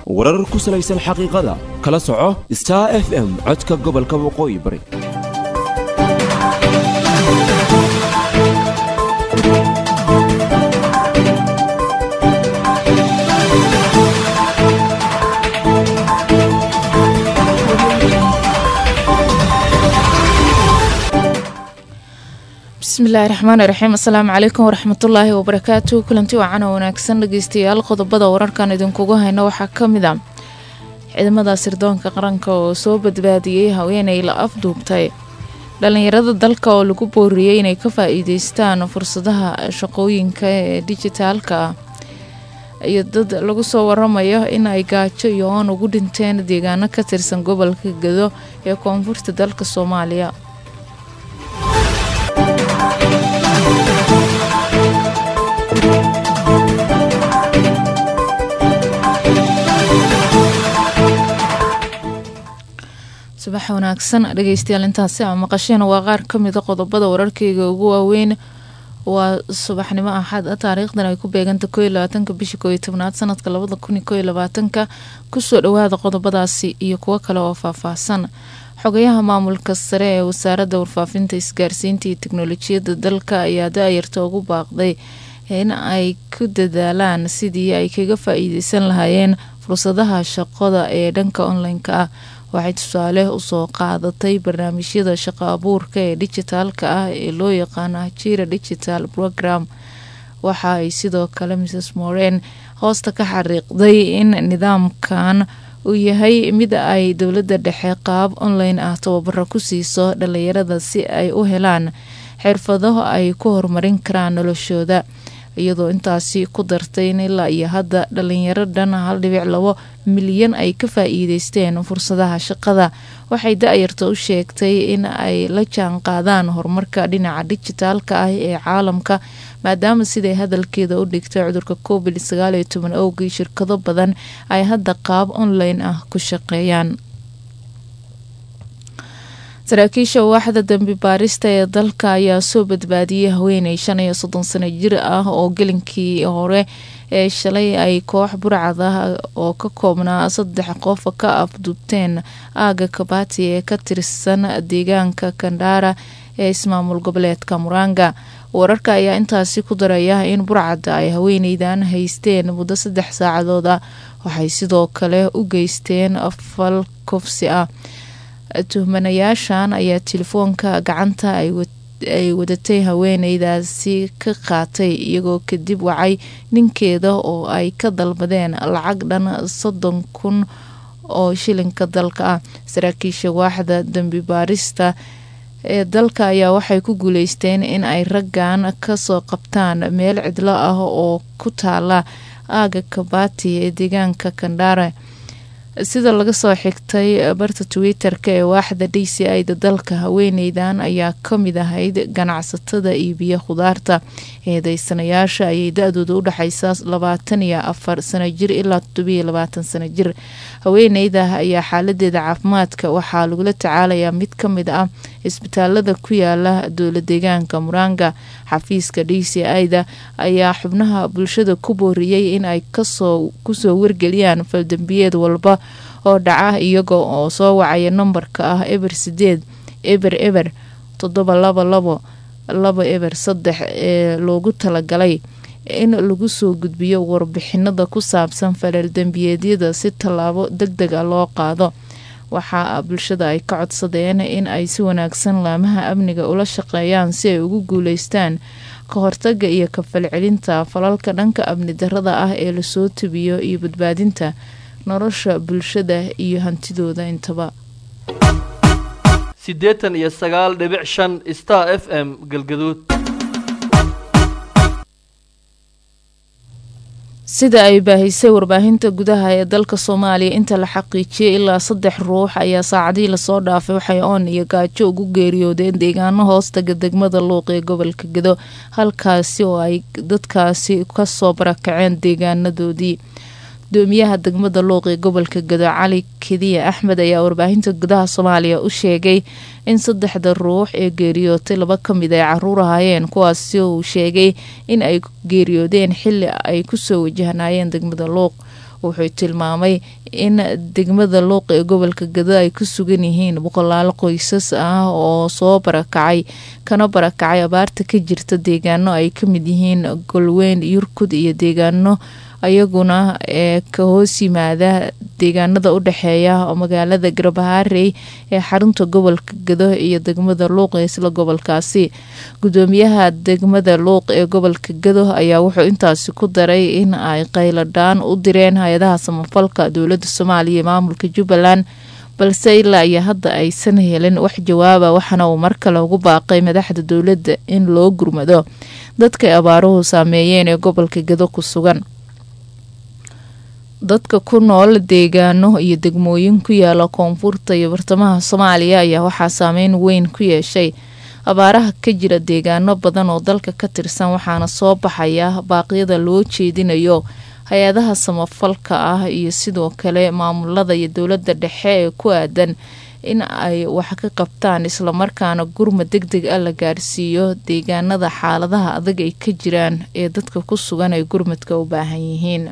warar ku salaysan xaqiiqada kala soco star f m codka gobolka waqooyi bari bismillaahi raxmaani raxiim asalaamu calaykum waraxmatullaahi wabarakaatu kulanti wacan oo wanaagsan dhageystayaal qodobada wararkan idinkugu hayno waxaa ka mid a ciidamada sirdoonka qaranka oo soo badbaadiyey haweeney la afduubtay dhalinyarada dalka oo lagu booriyey inay ka faa-iideystaan fursadaha shaqooyinka ee dijitaalka ah iyo dad lagu soo waramayo in ay gaajo iyo oon ugu dhinteen deegaano ka tirsan gobolka gado ee koonfurta dalka soomaaliya subax wanaagsan dhegeystayaal intaasi a maqasheen waa qaar kamida qodobada wararkeyga ugu waaweyn waa subaxnimo axad a taariikhdan ay ku beeganta koo iyo labaatanka bisha koo iyo tobnaad sanadka labada kun iyo koo iyo labaatanka kusoo dhawaada qodobadaasi iyo kuwo kale oo faahfaahsan xogayaha maamulka sare ee wasaaradda warfaafinta isgaarsiinta iyo teknolojiyadda dalka ayaa da-yarta ugu baaqday in ay ku dadaalaan sidii ay kaga faa-iideysan lahaayeen fursadaha shaqada ee dhanka online-ka ah waxay tusaale usoo qaadatay barnaamijyada shaqo abuurka ee dijitaalka ah ee loo yaqaano ajira digital program waxa ay sidoo kale mrs moren hoosta ka xariiqday in nidaamkan uu yahay mid ay dowladda dhexe qaab online ah tababaro ku siiso dhalinyarada si ay u helaan xirfado ay ku horumarin karaan noloshooda iyadoo intaasi ku dartay in ilaa iyo hadda dhalinyaro dhan hal dhibic labo milyan ay ka faa-iideysteen fursadaha shaqada waxay da-yarta u sheegtay in ay la jaan qaadaan horumarka dhinaca dijitaalka ah ee caalamka maadaama siday hadalkeeda u dhigtay cudurka covid sagaal iyo toban owgii shirkado badan ay hadda qaab online ah ku shaqeeyaan saraakiisha waaxda dambi baarista ee dalka ayaa soo badbaadiyey haweeney shan iyo soddon sano jir ah oo gelinkii hore ee shalay ay koox burcad ah oo ka koobnaa saddex qof ka afdubteen aaga kabati ee ka tirsan deegaanka kandhaara ee ismaamul goboleedka muranga wararka ayaa intaasi ku daraya in burcadda ay haweeneydan haysteen muddo saddex saacadood ah waxay sidoo kale u geysteen fal kufsi ah tuhmanayaashan ayaa telefoonka gacanta ay wadatay haweeneydaasi ka qaatay iyagoo kadib wacay ninkeeda oo ay ka dalbadeen lacag dhan soddon kun oo shilinka dalka ah saraakiisha waaxda dambi baarista ee dalka ayaa waxay ku guuleysteen in ay raggan kasoo qabtaan meel cidlo ah oo ku taala aaga kabati ee deegaanka kandhaare sida laga soo xigtay barta twitter-ka ee waaxda d c i-da dalka haweeneydan ayaa kamid ahayd ganacsatada iibiya khudaarta eedeysanayaasha ayay da-dooda udhexeysaa labaatan iyo afar sano jir ilaa toddobiyo labaatan sano jir haweeneyda ayaa xaaladeeda caafimaadka waxaa lagula tacaalayaa mid kamid ah isbitaalada ku yaala dowla deegaanka muranga xafiiska d c i-da ayaa xubnaha bulshada ku booriyey in ay kusoo wargeliyaan faldambiyeed walba oo dhaca iyaga oo soo wacaya nambarka ah eber sideed eber eber toddoba laba labo laba eber saddex ee loogu talagalay in lagu soo gudbiyo warbixinada ku saabsan faleel dembiyeedyada si tallaabo deg deg a loo qaado waxaa bulshada ay ka codsadeen in ay si wanaagsan laamaha amniga ula shaqeeyaan si ay ugu guuleystaan ka hortaga iyo kafalcelinta falalka dhanka amni darada ah ee lasoo tabiyo iyo badbaadinta nolosha bulshada iyo hantidooda intaba siddeetan iyo sagaal dhibic shan star f m galgaduud sida ay baahisay warbaahinta gudaha ee dalka soomaaliya inta la xaqiijiyay ilaa saddex ruux ayaa saacadihii lasoo dhaafay waxay oon iyo gaajo ugu geeriyoodeen deegaano hoostaga degmada luuq ee gobolka gedo halkaasi oo ay dadkaasi kasoo barakaceen deegaanadoodii gudoomiyaha degmada luuq ee gobolka gado cali kediya axmed ayaa warbaahinta gudaha soomaaliya u sheegay in saddexda ruux ee geeriyootay laba ka mid ay caruur ahaayeen kuwaasi uu sheegay in ay geeriyoodeen xili ay kusoo wajahnaayeen degmada luuq wuxuu tilmaamay in degmada luuq ee gobolka gado ay ku sugan yihiin boqolaalo qoysas ah oo soo barakacay kana barakacay abaarta ka jirta deegaano ay ka mid yihiin golweyn yurkud iyo deegaano ayaguna ee ka hoos yimaada deegaanada u dhexeeya magaalada garbaharey ee xarunta gobolka gado iyo degmada luuq ee isla gobolkaasi gudoomiyaha degmada luuq ee gobolka gado ayaa wuxuu intaasi ku daray in ay qayladhaan u direen hay-adaha samafalka dowlada soomaaliya iyo maamulka jubbaland balse ilaa iyo hadda aysan helin wax jawaaba waxaana uu mar kale ugu baaqay madaxda dowladda in loo gurmado dadkay abaaruhu saameeyeen ee gobolka gado ku sugan dadka ku nool deegaano iyo degmooyin ku yaala koonfurta iyo bartamaha soomaaliya ayaa waxaa saameyn weyn ku yeeshay abaaraha ka jira deegaano badan oo dalka ka tirsan waxaana soo baxaya baaqyada loo jeedinayo hay-adaha samafalka ah iyo sidoo kale maamulada iyo dowladda dhexe ee ku aadan in ay wax ka qabtaan islamarkaana gurmad deg deg ah la gaarsiiyo deegaanada xaaladaha adag ay ka jiraan ee dadka ku sugan ay gurmadka u baahan yihiin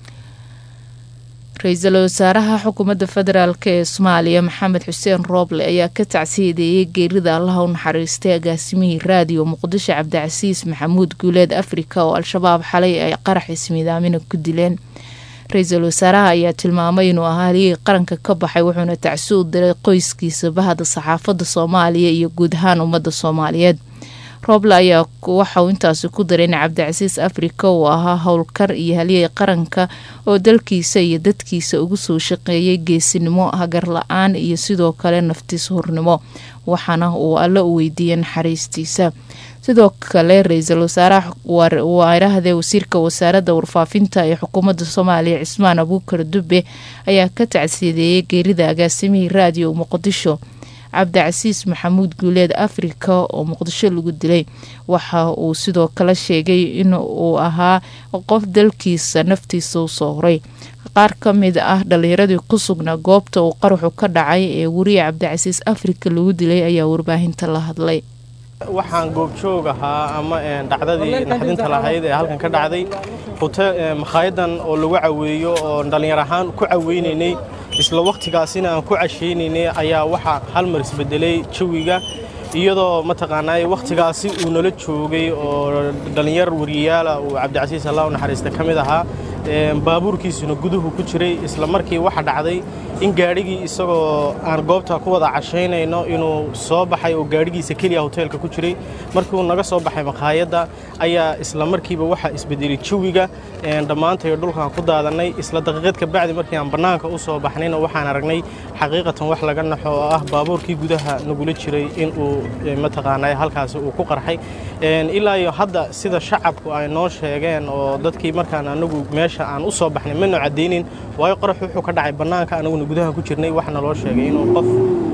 ra-iisul wasaaraha xukuumadda federaalk ee soomaaliya maxamed xuseen rooble ayaa ka tacsiyadeeyay geerida allaha u naxariistay agaasimihii raadiyo muqdisho cabdicasiis maxamuud guuleed afrika oo al-shabaab xalay ay qarax ismiidaamina ku dileen ra-iisul wasaaraha ayaa tilmaamay inuu ahaa haligii qaranka ka baxay wuxuuna tacsi u diray qoyskiisa bahda saxaafadda soomaaliya iyo guud ahaan ummadda soomaaliyeed rooble ayaa waxauu intaasi ku daray in cabdicasiis afrika uu ahaa howlkar iyo haliyey qaranka oo dalkiisa iyo dadkiisa ugu soo shaqeeyay geesinimo hagar la-aan iyo sidoo kale naftiis hurnimo waxaana uu alle u weydiiyey naxariistiisa sidoo kale ra-iisul wasaaraha waarahdee wasiirka wasaaradda warfaafinta ee xukuumadda soomaaliya cismaan abuukar dube ayaa ka tacsiyadeeyay geerida agaasimihii raadiyo muqdisho cabdicasiis maxamuud guuleed afrika oo muqdisho lagu dilay waxa uu sidoo kale sheegay in uu ahaa qof dalkiisa naftiisa u soo horay qaar ka mid ah dhalinyaradii ku sugnaa goobta uu qaraxu ka dhacay ee weriya cabdicasiis afrika lagu dilay ayaa warbaahinta la hadlay waxaan goobjoog ahaa ama dhacdadii naxdinta lahayd ee halkan ka dhacday makhaayaddan oo lagu caweeyo oo dhallinyar ahaan ku caweynaynay isla wakhtigaasina aan ku cashaynaynay ayaa waxaa hal mar isbedelay jawiga iyadoo mataqaanaa wakhtigaasi uu nala joogay oo dhallinyar wariyayaala uu cabdicasiis allah u naxariista ka mid ahaa baabuurkiisuna guduhu ku jiray isla markii waxa dhacday in gaadhigii isagoo aan goobta ku wada cashaynayno inuu soo baxay oo gaadhigiisa keliya hoteelka ku jiray markii uu naga soo baxay makhaayadda ayaa isla markiiba waxaa isbedelay jawiga dhammaantayo dhulkaan ku daadannay isla daqiiqad ka bacdi markii aan bannaanka u soo baxnayna waxaan aragnay xaqiiqatan wax laga naxo oo ah baabuurkii gudaha nagula jiray in uu mataqaanaa halkaasi uu ku qarxay ilaa iyo hadda sida shacabku ay noo sheegeen oo dadkii markaan anagu meesha aan u soo baxnay mana caddaynin waayo qorax wuxuu ka dhacay bannaanka anaguna gudaha ku jirnay waxaana loo sheegay inuu qof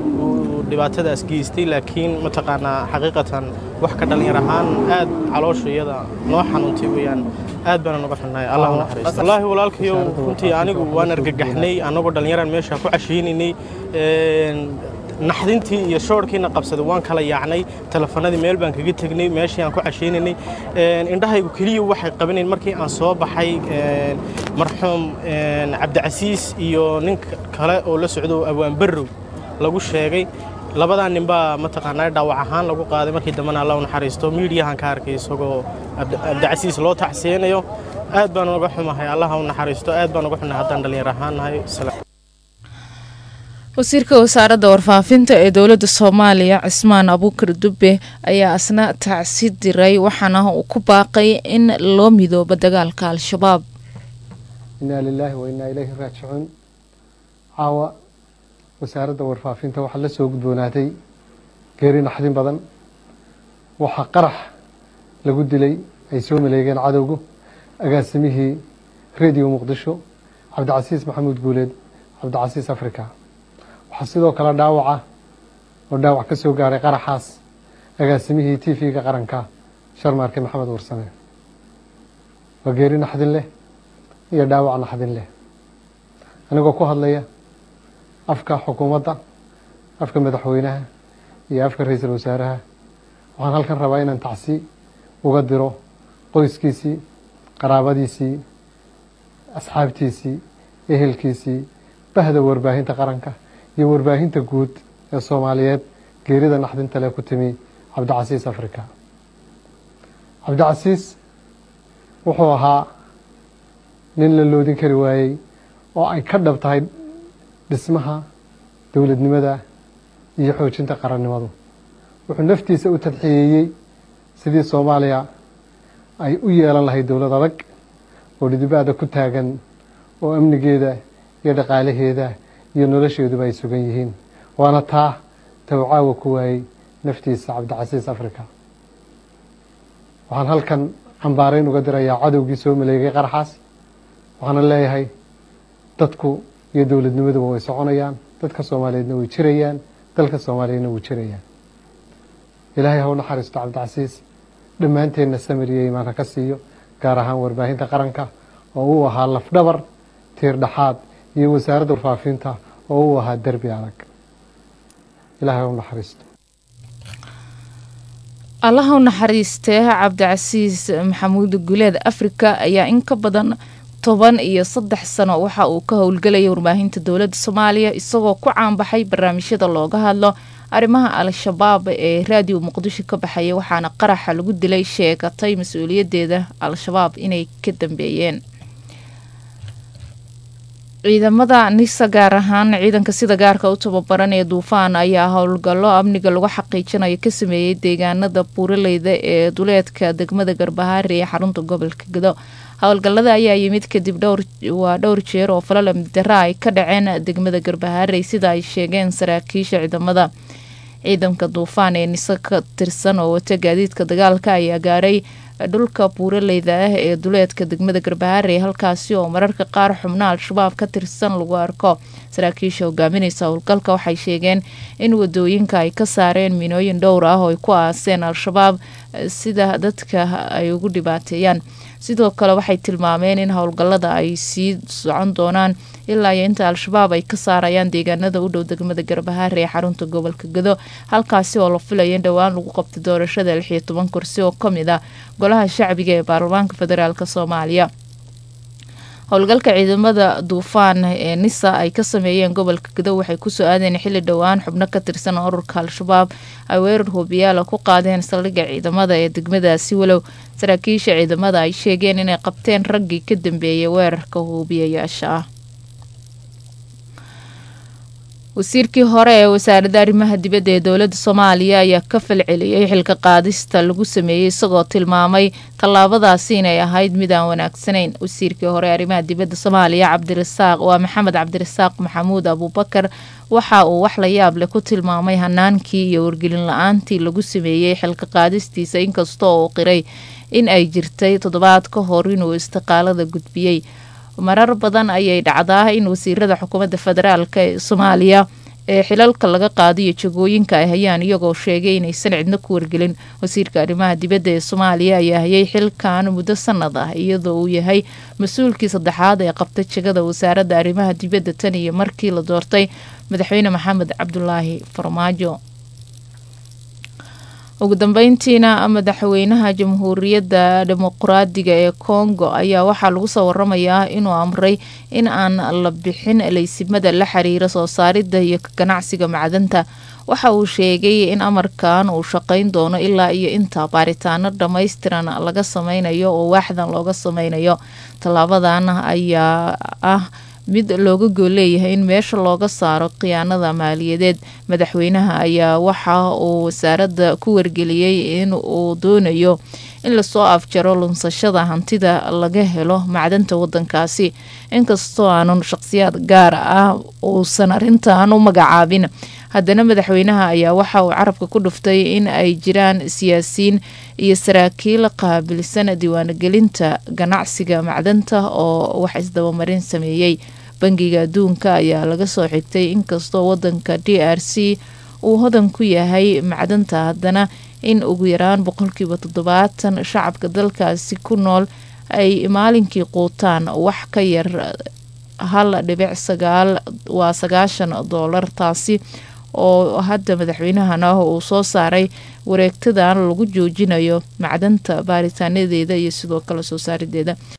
uu dhibaatadaas geystay laakiin mataqaanaa xaqiiqatan wax ka dhallinyar ahaan aad caloosha iyada noo xanuuntay weeyaan aad baana noga xunnahay allah u naxariisto wallaahi walaalkayow runtii anigu waan argagaxnay annagoo dhallinyaraan meesha ku cashaynaynay naxdintii iyo shoorkiina qabsaday waan kala yaacnay telefanadii meel baan kaga tegnay meeshii aan ku cashaynaynay indhahaygu keliya waxay qabanayn markii aan soo baxay marxuum cabdicasiis iyo nin kale oo la socdo awaan barrow lagu sheegay labadaa ninbaa mataqaanaa dhaawac ahaan lagu qaaday markii dambena alla u naxariisto miidiyahan ka arkay isagoo cabdicasiis loo tacsiyeynayo aad baan uga xumahay allaha u naxariisto aad baan uga xunahay haddaan dhallinyar ahaan nahay wasiirka wasaaradda warfaafinta ee dowladda soomaaliya cismaan abuukar dube ayaa asna tacsi diray waxaana uu ku baaqay in loo midoobo dagaalka al-shabaab inaa lilaahi wa innaa ilayhi raajicuun caawa wasaaradda warfaafinta waxaa la soo gudboonaatay geeri naxdin badan waxaa qarax lagu dilay ay soo maleegeen cadowgu agaasimihii rediyo muqdisho cabdicasiis maxamuud guuleed cabdicasiis africa waxaa sidoo kale dhaawaca oo dhaawac ka soo gaaray qaraxaas agaasimihii t v-ga qaranka sharmaarke maxamed warsame waa geeri naxdin leh iyo dhaawac naxdin leh anigoo ku hadlaya afka xukuumadda afka madaxweynaha iyo afka ra-iisul wasaaraha waxaan halkan rabaa inaan tacsi uga diro qoyskiisii qaraabadiisii asxaabtiisii ehelkiisii bahda warbaahinta qaranka iyo warbaahinta guud ee soomaaliyeed geerida naxdinta leh ku timi cabdicasiis africa cabdicasiis wuxuu ahaa nin la loodin kari waayey oo ay ka dhab tahay dhismaha dowladnimada iyo xoojinta qarannimadu wuxuu naftiisa u tadxiyeeyey sidii soomaaliya ay u yeelan lahayd dowlad adag oo dhidibaada ku taagan oo amnigeeda iyo dhaqaalaheeda iyo nolosheeduba ay sugan yihiin waana taa tawcaawa ku waayey naftiisa cabdicasiis africa waxaan halkan cambaarayn uga dirayaa cadowgii soo maleegay qaraxaas waxaana leeyahay dadku iyo dowladnimaduba way soconayaan dadka soomaaliyeedna way jirayaan dalka soomaaliyeedna wuu jirayaan ilaahay haw naxariisto cabdicasiis dhammaanteenna samir iyo imaanka ka siiyo gaar ahaan warbaahinta qaranka oo uu ahaa lafdhabar tiir dhaxaad iyo wasaaradda warfaafinta oo uu ahaa derbi adag ilaahay haw naxariisto allaha u naxariistee cabdicasiis maxamuud guleed afrika ayaa in ka badan toban iyo saddex sano waxa uu ka howlgelayay warbaahinta dowladda soomaaliya isagoo ku caanbaxay barnaamijyada looga hadlo arrimaha al-shabaab ee raadiyo muqdisho ka baxaya waxaana qaraxa lagu dilay sheegatay mas-uuliyadeeda al-shabaab inay ka dambeeyeen ciidamada nisa gaar ahaan ciidanka sida gaarka u tababaran ee duufaan ayaa howlgallo amniga lagu xaqiijinayo ka sameeyey deegaanada buuraleyda ee duleedka degmada garbahaare ee xarunta gobolka gado howlgallada ayaa yimid kadib dhowr waa dhowr jeer oo falal amdara ay ka dhaceen degmada garbahaarey sida ay sheegeen saraakiisha ciidamada ciidanka duufaan ee nise ka tirsan oo wata gaadiidka dagaalka ayaa gaaray dhulka buuraleyda ah ee duleedka degmada garbahaare halkaasi oo mararka qaar xubno al-shabaab ka tirsan lagu arko saraakiisha hogaaminaysa howlgalka waxay sheegeen in wadooyinka ay ka saareen minooyin dhowr ah oo ay ku aaseen al-shabaab sida dadka ay ugu dhibaateeyaan sidoo kale waxay tilmaameen in howlgallada ay sii socon doonaan ilaa iyo inta al-shabaab ay ka saarayaan deegaanada u dhow degmada garbahaare ee xarunta gobolka gado halkaasi oo la filaya in dhowaan lagu qabtay doorashada lix iyo toban kursi oo kamid ah golaha shacbiga ee baarlamaanka federaalk soomaaliya howlgalka ciidamada duufaan ee nisa ay ka sameeyeen gobolka gado waxay kusoo aadeen xilli dhowaan xubno ka tirsan ururka al-shabaab ay weerar hubiyaala ku qaadeen saldhigga ciidamada ee degmadaasi walow saraakiisha ciidamada ay sheegeen inay qabteen raggii ka dambeeyay weerarka hubiyayaasha ah wasiirkii hore ee wasaaradda arrimaha dibadda ee dowladda soomaaliya ayaa ka falceliyey xilka qaadista lagu sameeyey isagoo tilmaamay tallaabadaasi inay ahayd mid aan wanaagsanayn wasiirkii hore ee arrimaha dibadda soomaaliya cabdirasaaq waa maxamed cabdirasaaq maxamuud abuubakar waxa uu wax la yaab leh ku tilmaamay hanaankii iyo wargelin la-aantii lagu sameeyey xilka qaadistiisa inkastoo uu qiray in ay jirtay toddobaad ka hor inuu istiqaalada gudbiyey marar badan ayay dhacdaa in wasiirada xukuumadda federaalk ee soomaaliya ee xilalka laga qaadiyo jagooyinka ay hayaan iyagoo sheegay inaysan cidno ku wargelin wasiirka arrimaha dibadda ee soomaaliya ayaa hayay xilkan muddo sanad ah iyadoo uu yahay mas-uulkii saddexaad ee qabta jagada wasaaradda arrimaha dibadda tan iyo markii la doortay madaxweyne maxamed cabdulaahi farmaajo ugu dambeyntiina madaxweynaha jamhuuriyadda dimuqraadiga ee kongo ayaa waxaa lagu soo waramayaa inuu amray in aan la bixin leysimada la xiriira soo saaridda iyo ganacsiga macdanta waxa uu sheegay in amarkan uu shaqayn doono ilaa iyo inta baaritaano dhammaystiran laga sameynayo oo waaxdan looga sameynayo tallaabadan ayaa ah mid looga gooleeyahay in meesha looga saaro khiyaanada maaliyadeed madaxweynaha ayaa waxa uu wasaaradda ku wargeliyey in uu doonayo in lasoo afjaro lunsashada hantida laga helo macdanta wadankaasi inkastoo aanun shaqsiyaad gaar ah uusan arrintan u magacaabin haddana madaxweynaha ayaa waxa uu carabka ku dhuftay in ay jiraan siyaasiyiin iyo saraakiil qaabilsan diiwaangelinta ganacsiga macdanta oo wax isdabamarin sameeyey bangiga adduunka ayaa laga soo xigtay inkastoo wadanka d r c uu hodan ku yahay macdanta haddana in ugu yaraan boqolkiiba toddobaatan shacabka dalkaasi ku nool ay maalinkii quutaan wax ka yar hal dhibic sagaal waa sagaashan doolar taasi oo hadda madaxweynahana uu soo saaray wareegtadan lagu joojinayo macdanta baaritaanadeeda iyo sidoo kale soo saarideeda